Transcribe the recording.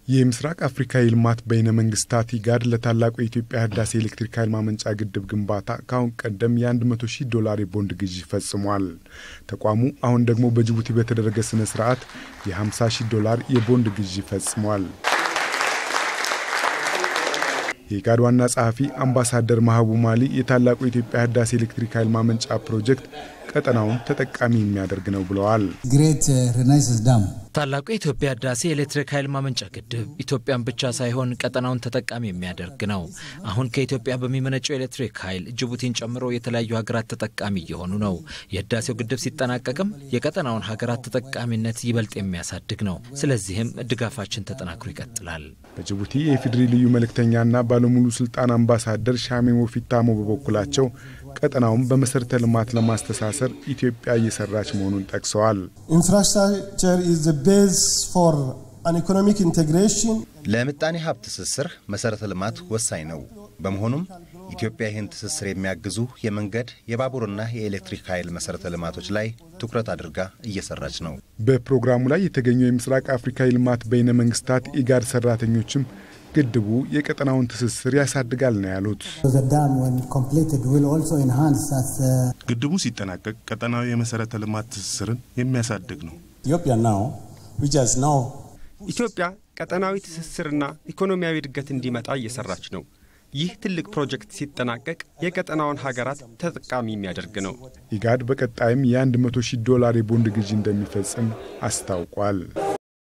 የምስራቅ አፍሪካ የልማት በይነ መንግስታት ኢጋድ ለታላቁ የኢትዮጵያ ህዳሴ ኤሌክትሪክ ኃይል ማመንጫ ግድብ ግንባታ ከአሁን ቀደም የ100 ሺህ ዶላር የቦንድ ግዢ ፈጽሟል። ተቋሙ አሁን ደግሞ በጅቡቲ በተደረገ ስነ ስርዓት የ50 ሺህ ዶላር የቦንድ ግዢ ፈጽሟል። የኢጋድ ዋና ጸሐፊ አምባሳደር ማህቡ ማሊ የታላቁ የኢትዮጵያ ህዳሴ ኤሌክትሪክ ኃይል ማመንጫ ፕሮጀክት ቀጠናውን ተጠቃሚ የሚያደርግ ነው ብለዋል። ታላቁ የኢትዮጵያ ህዳሴ ኤሌክትሪክ ኃይል ማመንጫ ግድብ ኢትዮጵያን ብቻ ሳይሆን ቀጠናውን ተጠቃሚ የሚያደርግ ነው። አሁን ከኢትዮጵያ በሚመነጨው ኤሌክትሪክ ኃይል ጅቡቲን ጨምሮ የተለያዩ ሀገራት ተጠቃሚ እየሆኑ ነው። የህዳሴው ግድብ ሲጠናቀቅም የቀጠናውን ሀገራት ተጠቃሚነት ይበልጥ የሚያሳድግ ነው። ስለዚህም ድጋፋችን ተጠናክሮ ይቀጥላል። በጅቡቲ የኢፌዴሪ ልዩ መልእክተኛና ባለሙሉ ስልጣን አምባሳደር ሻሜ ሞፊታሞ በበኩላቸው ቀጠናውን በመሰረተ ልማት ለማስተሳሰር ኢትዮጵያ እየሰራች መሆኑን ጠቅሰዋል። ኢንፍራስትራክቸር ኢዝ ዘ ቤዝ ፎር አን ኢኮኖሚክ ኢንቴግሬሽን ለምጣኔ ሀብት ትስስር መሰረተ ልማት ወሳኝ ነው። በመሆኑም ኢትዮጵያ ይህን ትስስር የሚያግዙ የመንገድ የባቡርና የኤሌክትሪክ ኃይል መሰረተ ልማቶች ላይ ትኩረት አድርጋ እየሰራች ነው። በፕሮግራሙ ላይ የተገኙ የምስራቅ አፍሪካ የልማት በይነ መንግስታት ኢጋድ ሰራተኞችም ግድቡ የቀጠናውን ትስስር ያሳድጋል ነው ያሉት። ግድቡ ሲጠናቀቅ ቀጠናዊ የመሰረተ ልማት ትስስርን የሚያሳድግ ነው። ኢትዮጵያ ቀጠናዊ ትስስርና ኢኮኖሚያዊ እድገት እንዲመጣ እየሰራች ነው። ይህ ትልቅ ፕሮጀክት ሲጠናቀቅ የቀጠናውን ሀገራት ተጠቃሚ የሚያደርግ ነው። ኢጋድ በቀጣይም የ100 ሺህ ዶላር የቦንድ ግዢ እንደሚፈጽም አስታውቋል።